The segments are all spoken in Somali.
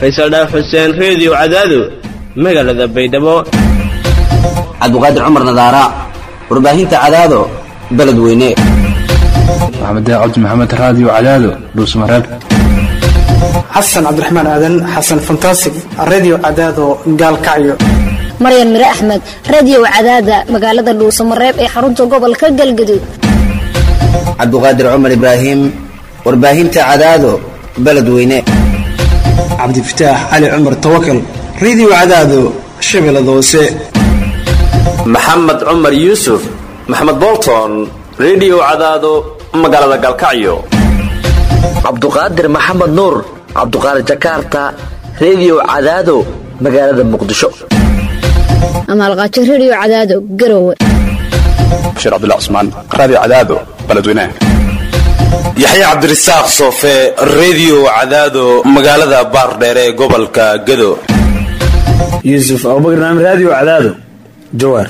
faysal dhaaf xuseen reediyo cadaado magaalada baydhabo cabdiqaadir cumar nadaara warbaahinta cadaado beledweyne maxamed cabdi maxamed raadiyo cadaado dhuusmareeb xasan cabdiraxmaan aadan xasan fantasig redio cadaado gaalkacyo maryan mire axmed reediyo cadaada magaalada dhuusamareeb ee xarunta gobolka galgaduud cabdiqaadir cumar ibraahim warbaahinta cadaado beledweyne cabdifataax cali cumar tawakal redio cadaado shabeellada hoose maxamed cumar yuusuf maxamed bolton redio cadaado magaalada galkacyo cabduqaadir maxamed nuur cabduqaadir jakarta reediyo cadaado magaalada muqdisho amaalqaajo reediyo cadaado garowe bashiir cabdullah cusmaan raadiyo cadaado beledweynaha yaxya cabdirasaaq soofe reediyo cadaado magaalada baardheere ee gobolka gado yuusuf abubakar naam raadiyo cadaado jawaar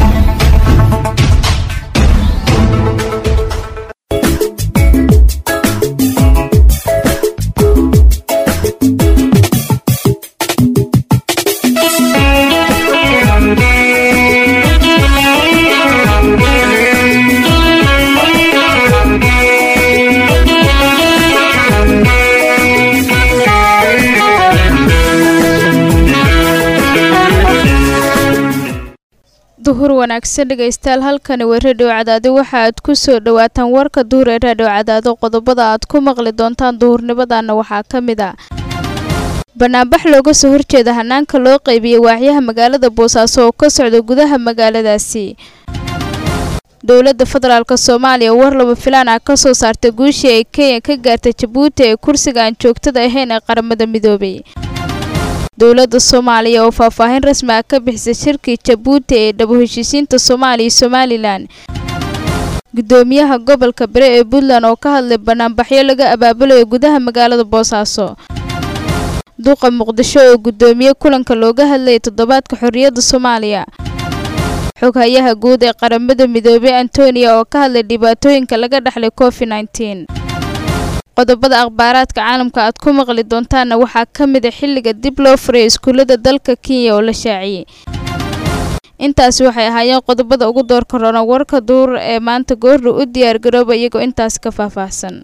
duhur wanaagsan dhegaystayaal halkani waa reedhiyo cadaado waxa aad ku soo dhowaataan warka duhur ee reedhiyo cadaado qodobada aad ku maqli doontaan duhurnimadana waxaa ka mid a banaanbax looga soo horjeeda hanaanka loo qaybiyey waaxyaha magaalada boosaaso oo ka socda gudaha magaaladaasi dowladda federaalk soomaaliya war laba filaan ah ka soo saartay guushii ay kenya ka gaartay jabuuti ee kursiga aan joogtada ahayn ee qaramada midoobay dowladda soomaaliya oo faahfaahin rasmi ah ka bixisay shirkii jabuuti ee dhabo heshiisiinta soomaaliya iyo somalilan guddoomiyaha gobolka bere ee puntland oo ka hadlay banaanbaxyo laga abaabulayo gudaha magaalada boosaaso duqa muqdisho oo guddoomiye kulanka looga hadlayay toddobaadka xorriyadda soomaaliya xoghayaha guud ee qaramada midoobey antonia oo ka hadlay dhibaatooyinka laga dhexlay covid nneteen qodobada akhbaaraadka caalamka aad ku maqli doontaanna waxaa ka mid a xilliga dib loo furay iskuullada dalka kenya oo la shaaciyey intaasi waxay ahaayeen qodobada ugu doorka roona warka duur ee maanta goordhow u diyaargarooba iyagoo intaas ka faahfaahsan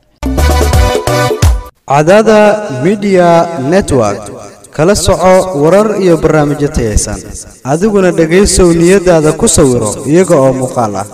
cadaada midiya network kala soco warar iyo barnaamijyo tayaysan adiguna dhegaysow niyadaada ku sawiro iyaga oo muuqaal ah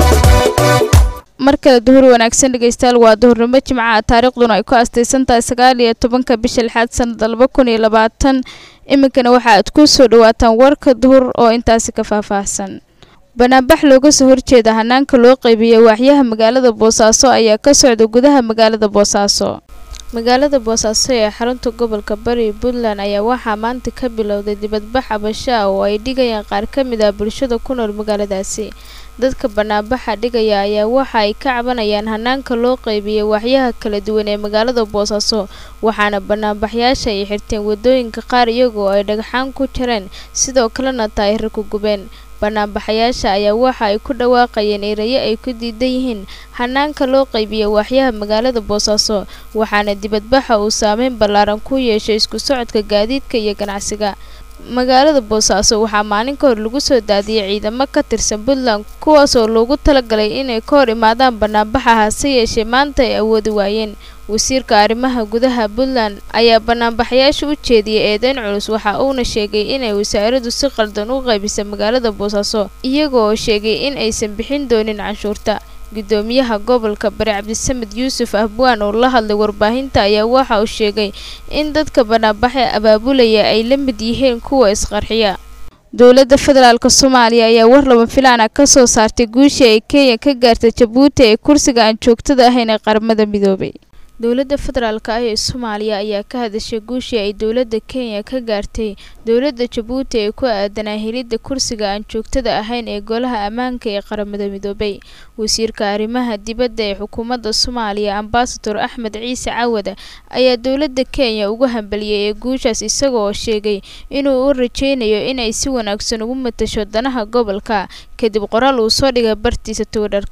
mar kale duhur wanaagsan dhegaystayaal waa duhurnimo jimcaha taariikhduna ay ku astaysan tahay sagaal iyo tobanka bisha lixaad sanada laba kun iyo labaatan iminkana waxa aad ku soo dhawaataan warka duhur oo intaasi ka faahfaahsan banaanbax looga soo horjeeda hanaanka loo qaybiyey waaxyaha magaalada boosaaso ayaa ka socda gudaha magaalada boosaaso magaalada boosaaso ee xarunta gobolka bari puntland ayaa waxaa maanta ka bilowday dibadbax cabasho ah oo ay dhigayaan qaar ka mid ah bulshada ku nool magaaladaasi dadka banaanbaxa dhigaya ayaa waxa ay ka cabanayaan hanaanka loo qaybiyey waaxyaha kala duwan ee magaalada boosaaso waxaana banaanbaxyaasha ay xirteen wadooyinka qaar iyagoo ay dhagxaan ku jareen sidoo kalena taayiro ku gubeen banaanbaxayaasha ayaa waxa ay ku dhawaaqayeen erayo ay ku diidan yihiin hanaanka loo qaybiya waaxyaha magaalada boosaaso waxaana dibadbaxa uu saameyn ballaaran ku yeeshay isku socodka gaadiidka iyo ganacsiga magaalada boosaaso waxaa maalin ka hor lagu soo daadiyey ciidamo ka tirsan puntland kuwaas oo loogu talagalay inay ka hor imaadaan banaanbaxa hase yeeshee maanta ay awoodi waayeen wasiirka arrimaha gudaha puntland ayaa banaanbaxayaasha u jeediyey eedeyn culus waxa uuna sheegay inay wasaaraddu si qaldan u qaybisay magaalada boosaaso iyaga oo sheegay in aysan bixin doonin canshuurta gudoomiyaha gobolka bari cabdisamed yuusuf ahbwaan oo la hadlay warbaahinta ayaa waxa uu sheegay in dadka banaanbaxa abaabulaya ay la mid yihiin kuwa isqarxiya dowladda federaalk soomaaliya ayaa war laba filaana ka soo saartay guushii ay kenya ka gaartay jabuuti ee kursiga aan joogtada ahayn ee qaramada midoobay dowladda federaalk ah ee soomaaliya ayaa ka hadashay guushii ay dowladda kenya ka gaartay dowladda jabuuti ee ku aadanaa helidda kursiga aan joogtada ahayn ee golaha ammaanka ee qaramada midoobay wasiirka arrimaha dibadda ee xukuumadda soomaaliya ambasador axmed ciise cawad ayaa dowladda kenya ugu hambaliyey ee guushaas isagoo sheegay inuu u rajeynayo inay si wanaagsan ugu matasho danaha gobolka kadib qoraal uu soo dhigay bartiisa twitter-ka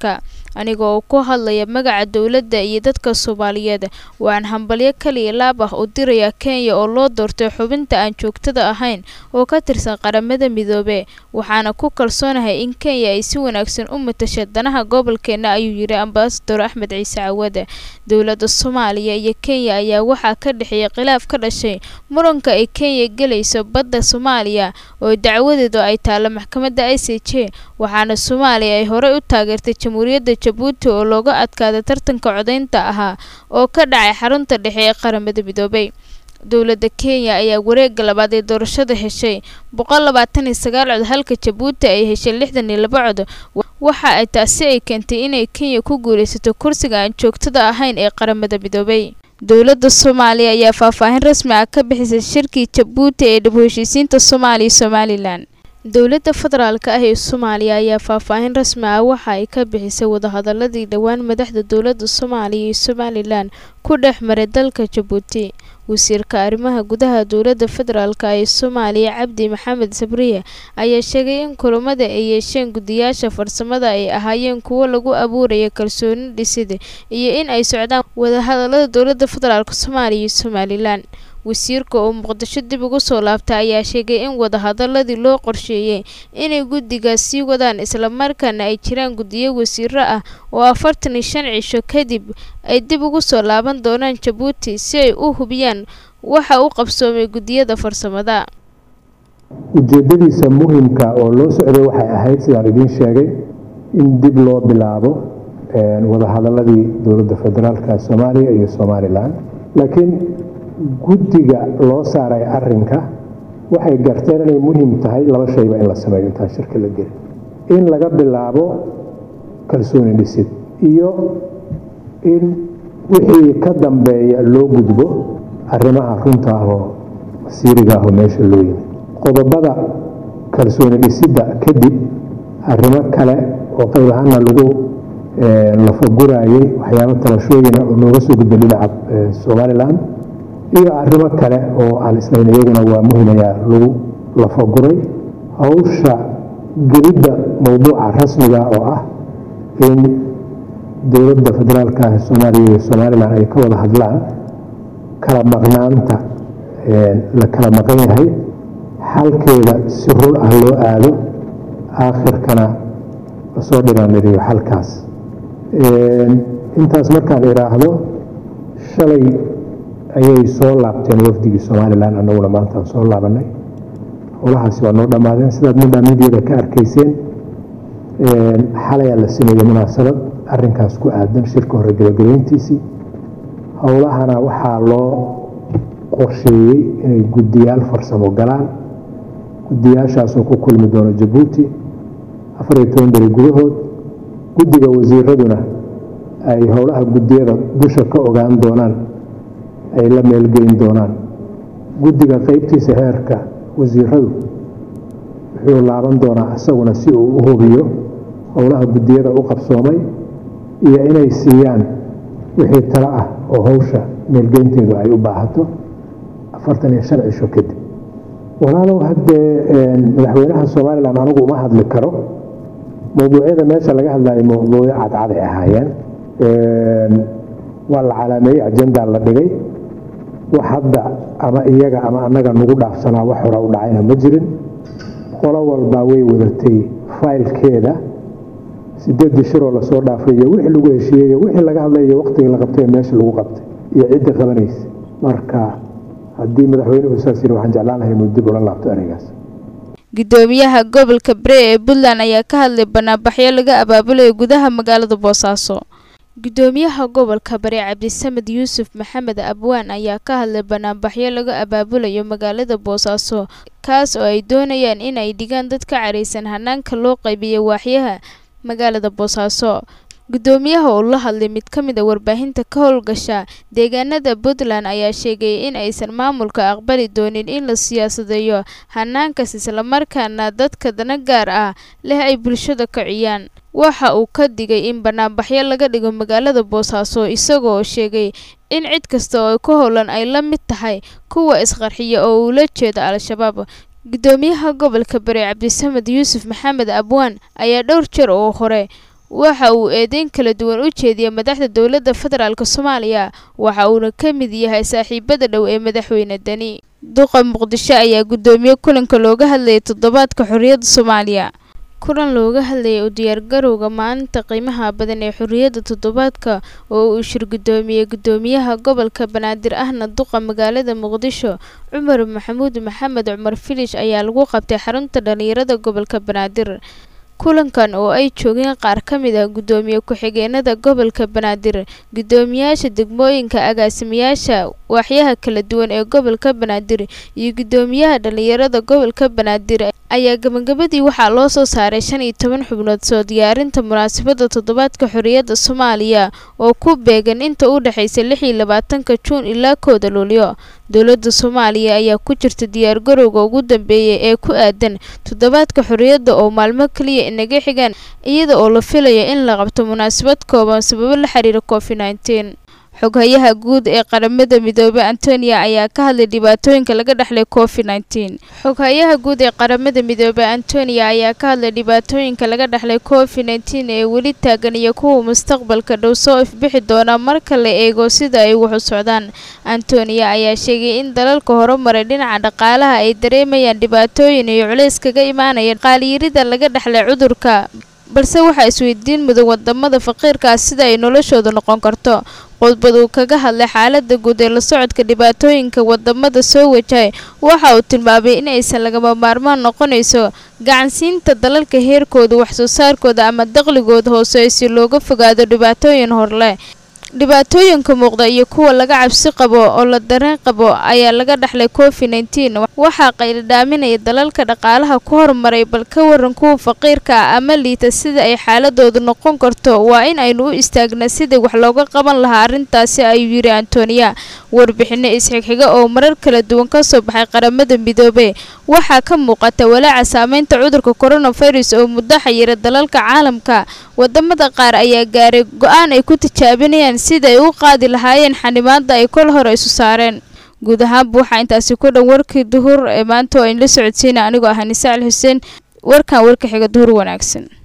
anigoo ku hadlaya magaca dowladda iyo dadka soomaaliyeed waxaan hambalyo kaliya laab ah u dirayaa kenya oo loo doortay xubinta aan joogtada ahayn oo ka tirsan qaramada midoobe waxaana ku kalsoonahay in kenya ay si wanaagsan u matasha danaha gobolkeena ayuu yidhi ambasador axmed ciise cawade dowladda soomaaliya iyo kenya ayaa waxaa ka dhexeeyay khilaaf ka dhashay muranka ay kenya gelayso badda soomaaliya oo dacwadeedu ay taalla maxkamadda i c j waxaana soomaaliya ay horey u taageertay jamhuuriyadda jabuuti oo looga adkaaday tartanka codaynta ahaa oo ka dhacay xarunta dhexe ee qaramada midoobay dowladda kenya ayaa wareegga labaad ee doorashada heshay boqol labaatan iyo sagaal cod halka jabuuti ay heshay lixdan iyo laba cod waxa ay taasi ay keentay inay kenya ku guulaysato kursiga aan joogtada ahayn ee qaramada midoobay dowladda soomaaliya ayaa faahfaahin rasmi ah ka bixisay shirkii jabuuti ee dhib heshiisiinta soomaaliya iyo somalilan dowladda federaalka ah ee soomaaliya ayaa faahfaahin rasmi ah waxa ay ka bixisay wadahadaladii dhowaan madaxda dowladda soomaaliya iyo somalilan ku dhex maray dalka jabuuti wasiirka arrimaha gudaha dowladda federaalk ee soomaaliya cabdi maxamed sabriye ayaa sheegay in kulamada ay yeesheen guddiyaasha farsamada ay ahaayeen kuwo lagu abuuraya kalsooni dhisid iyo in ay socdaan wadahadalada dowladda federaalk soomaaliya iyo somalilan wasiirka oo muqdisho dib ugu soo laabtay ayaa sheegay in wadahadaladii loo qorsheeyey inay guddigaas sii wadaan islamarkaana ay jiraan guddiyo wasiiro ah oo afartan iyo shan cisho kadib ay dib ugu soo laaban doonaan jabuuti si ay u hubiyaan waxa u qabsoomay guddiyada farsamada ujeeddadiisa muhimka oo loo socday waxay ahayd sidaan idiin sheegay in dib loo bilaabo wadahadaladii dowladda federaalka soomaaliya iyo somalilan laakiin guddiga loo saaray arinka waxay garteen inay muhiim tahay laba shayba in la sameeyo intaan shirka la gelin in laga bilaabo kalsooni dhisid iyo in wixii ka dambeeya loo gudbo arrimaha runta ah oo masiiriga ah oo meesha loo yimi qodobada kalsooni dhisidda kadib arrimo kale oo qayb ahaana lagu lafaguraayay waxyaabo tabashooyina oo nooga soo gudbay dhinaca somalilan iyo arrimo kale oo aan islayn iyaguna waa muhimayaa lagu lafaguray hawsha gelidda mowduuca rasmiga oo ah in dowladda federaalka ah soomaaliya iyo somalilan ay ka wada hadlaan kala maqnaanta la kala maqan yahay xalkeeda si run ah loo aado aakhirkana lasoo dhinaaniriyo xalkaas intaas markaan idhaahdo shalay ayay soo laabteen wafdigii somalilan annaguna maantaan soo laabanay howlahaasi waa noo dhammaadeen sidaad midhaa midyada ka arkayseen xalayaa la sameeyey munaasabad arinkaas ku aadan shirka hore gebagabeyntiisii howlahana waxaa loo qorsheeyey inay guddiyaal farsamo galaan guddiyaashaasoo ku kulmi doono jabuuti afariyo toban beri gudahood guddiga wasiiraduna ay howlaha guddiyada dusha ka ogaan doonaan ay la meelgeyn doonaan guddiga qeybtiisa heerka wasiiradu wuxuu laaban doonaa isaguna si uu u hubiyo howlaha guddiyada u qabsoomay iyo inay siiyaan wixii talo ah oo howsha meelgeynteedu ay u baahato afartan iyo shan cisho kadib walaalow haddee madaxweynaha somalilan anigu uma hadli karo mowduucyada meesha laga hadlayo mowduucyo cadcaday ahaayeen waa la calaameeyey ajendaa la dhigay wax hadda ama iyaga ama annaga nagu dhaafsanaa wax hora u dhacayna ma jirin qolo walbaa way wadatay faylkeeda sideedii shiroo lasoo dhaafay iyo wixii lagu heshiiyey iyo wixii laga hadlay iyo waqtigii la qabtay meesha lagu qabtay iyo cidda qabanaysa marka haddii madaxweynuhu saas yiri waxaan jeclaan lahay inuu dib ula laabto ereygaas gudoomiyaha gobolka bere ee puntland ayaa ka hadlay banaanbaxyo laga abaabulayo gudaha magaalada boosaaso gudoomiyaha gobolka bari cabdisamed yuusuf maxamed abwaan ayaa ka hadlay banaanbaxyo laga abaabulayo magaalada boosaaso kaas oo ay doonayaan in ay dhigaan dad ka caraysan hanaanka loo qaybiyo waaxyaha magaalada boosaaso gudoomiyaha oo la hadlay mid ka mid a warbaahinta ka howlgasha deegaanada puntland ayaa sheegay in aysan maamulka aqbali doonin in la siyaasadeeyo hanaankaas islamarkaana dadka dana gaar ah leh ay bulshada kaciyaan waxa uu ka digay in banaanbaxyo laga dhigo magaalada boosaaso isagoo sheegay in cid kasta oo ka howlan ay la mid tahay kuwa isqarxiya oo ula jeeda al-shabaab gudoomiyaha gobolka bari cabdisamed yuusuf maxamed abwaan ayaa dhowr jeer oo hore waxa uu eedeyn kala duwan u jeediyay madaxda dowladda federaalk soomaaliya waxa uuna ka mid yahay saaxiibada dhow ee madaxweyne deni duqa muqdisho ayaa guddoomiye kulanka looga hadlayay toddobaadka xorriyadda soomaaliya kulan looga hadlayay u diyaargarowga maalinta qiimaha badan ee xorriyadda toddobaadka oo uu shir guddoomiyey guddoomiyaha gobolka banaadir ahna duqa magaalada muqdisho cumar maxamuud maxamed cumar filish ayaa lagu qabtay xarunta dhallinyarada gobolka banaadir kulankan oo ay joogeen qaar ka mid ah guddoomiye ku-xigeenada gobolka banaadir guddoomiyaasha degmooyinka agaasimayaasha waaxyaha kala duwan ee gobolka banaadir iyo guddoomiyaha dhallinyarada gobolka banaadir ayaa gabagabadii waxaa loo soo saaray shan iyo toban xubnood soo diyaarinta munaasabadda toddobaadka xorriyadda soomaaliya oo ku beegan inta u dhexaysa lix iyo labaatanka juun ilaa kooda luulyo dowladda soomaaliya ayaa ku jirta diyaargarowga ugu dambeeyay ee ku aadan toddobaadka xorriyadda oo maalmo keliya inaga xigaan iyada oo la filayo in la qabto munaasabad kooban sababo la xiriira covid nneteen xoghayaha guud ee qaramada midoobay antonia ayaa ka hadlay dhibaatooyinka laga dhexlay covid nneteen xoghayaha guud ee qaramada midoobay antonia ayaa ka hadlay dhibaatooyinka laga dhexlay covid nneteen ee weli taagan iyo kuwa mustaqbalka dhow soo ifbixi doona marka la eego sida ay wax u socdaan antonia ayaa sheegay in dalalka horumaray dhinaca dhaqaalaha ay dareemayaan dhibaatooyin iyo culays kaga imaanaya qaaliyirida laga dhexlay cudurka balse waxaa isweydiin mudan wadamada faqiirkaas sida ay noloshooda noqon karto khudbad uu kaga hadlay xaalada guud ee la socodka dhibaatooyinka wadamada soo wajahay waxa uu tilmaamay in aysan lagama maarmaan noqonayso gacansiinta dalalka heerkooda waxsoo saarkooda ama dakhligooda hoose si looga fogaado dhibaatooyin horleh dhibaatooyinka muuqda iyo kuwa laga cabsi qabo oo la dareen qabo ayaa laga dhexlay covid nneteen waxaa qayladhaaminaya dalalka dhaqaalaha ku horumaray bal ka waran kuwa faqiirka ah ama liita sida ay xaaladoodu noqon karto waa in aynu u istaagna sidii wax looga qaban lahaa arrintaasi ayuu yidhi antonia warbixino isxigxiga oo marar kala duwan ka soo baxay qaramada midoobey waxaa ka muuqata walaaca saameynta cudurka coronavirus oo muddo xayira dalalka caalamka wadamada qaar ayaa gaaray go-aan ay ku tijaabinayaan sida ay u qaadi lahaayeen xanimaada ay kol hore isu saareen guud ahaanba waxaa intaasi ku dhan warkii duhur ee maanta oo ayn la socodsiina anigoo ah nisaacil xuseen warkan warka xiga duhur wanaagsan